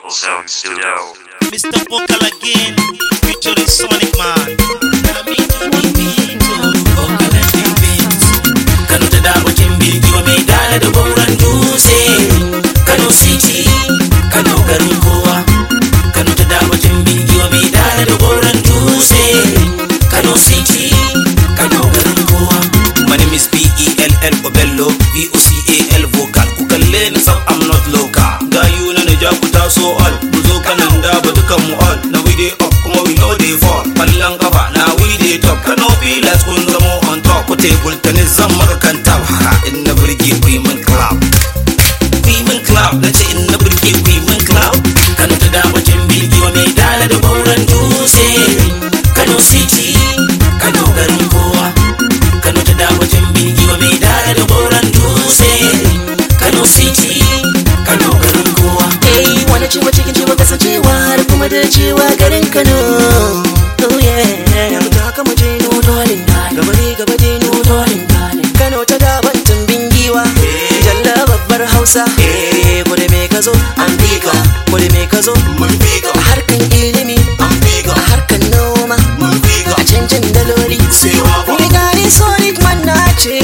Zone Studio. Mr. Vocal again, featuring Sonic Man. Kano ta dabakin bidiyo mai dala da gauran dutse Kano City, Kano garin kowa Kano ta dabakin bidiyo mai dala da gauran dutse Kano City, Kano garin kowa My name is B-E-L-L Obello V-O-C-A-L vocal Ku kalle ni sab I'm not local Gayu na na ja ku taso all Ku zo kanan da ba dukan mu all Na we dey up kuma we no dey fall Kwallon kafa na we dey top Kano Pilas kun zamo on top Ku table tennis zan maka kan tab Ha in na burge ku yi min clap Ku yi min clap Na ce in na burge ku yi min clap Kano ta damacin bidiyo mai dala da gauran dutse Kano City Kano garin kowa Kano ta damacin bidiyo mai dala da gauran dutse Kano City Kano garin kowa Hey, wani ciwo cikin ciwo kasancewa har kuma da cewa garin Kano. Oh yeah, da haka mu je no dolin gaba ne gaba je no dolin Kano ta daban tumbin giwa, jalla babbar Hausa. Eh, kudu me ka zo, an bi ka, kudu me ka zo, Mun bi ka a harkan ilimi, An bi ka a harkan noma, Mun bi ka a canjin daloli. Sai wa Ni gani Sonic man na ce,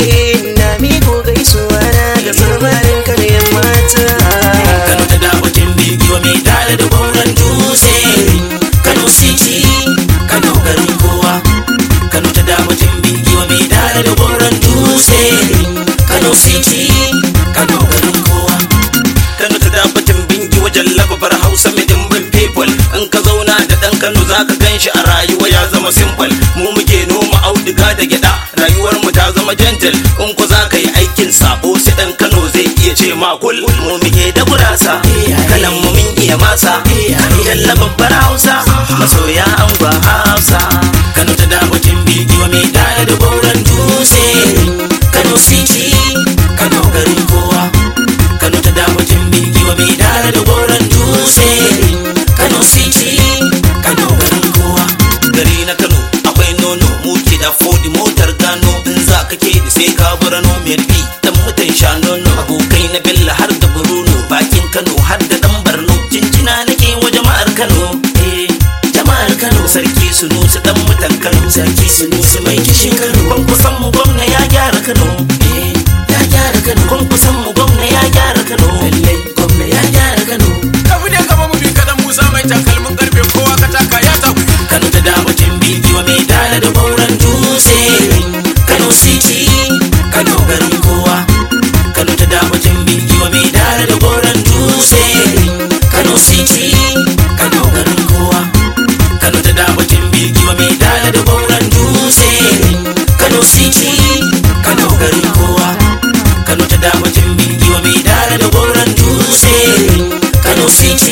na miko gaisuwa na ga samarin Kano yan mata. Kano ta dabakin bidiyo mai dala da gauran dutse Kano City Kano garin kowa Kano ta dabakin bidiyo mai dala da gauran dutse Kano City Kano garin kowa Kano ta dabakin bingi wajen lababar Hausa mai dimbin people In ka zauna da ɗan Kano za ka gan shi a rayuwa ya zama simple Mu muke noma auduga da gyada Rayuwar mu ta zama gentle In ku za ka yi aikin sabo sai ɗan Kano zai iya ce ma kul Mu muke da gurasa Kalan mu mun iya masa Jalla babbar Hausa Masoya an gwa Hausa Kano ta dabakin bidiyo mai dala da gauran dutse Kano City Kano garin kowa Kano ta dabakin bidiyo mai dala da gauran dutse Kano City Kano garin kowa Gari na Kano akwai nono muke da fodi motar gano in za ka ke da sai ka burano mai bi dan mutan sha nono abokai na Bello har da Bruno bakin Kano har da dan Barno cincina nake wa jama'ar Kano eh jama'ar Kano sarki Sunusi dan mutan Kano sarki Sunusi mai kishin Kano ban kusan mu gwamna ya gyara Kano eh ya gyara Kano kun kusan mu gwamna ya gyara Kano lallai gwamna ya gyara Kano Tafi da gaba mu bi kadan Musa mai takalmin karfe kowa ka taka ya taku. Kano ta damacin bidiyo mai dala da gauran dutse Kano City Kano garin kowa Kano ta damacin bidiyo mai dala da gauran dutse Kano City Kano garin kowa Kano ta damacin bidiyo mai dala da gauran dutse Kano City Kano garin kowa Kano ta damacin bidiyo mai dala da gauran dutse Kano City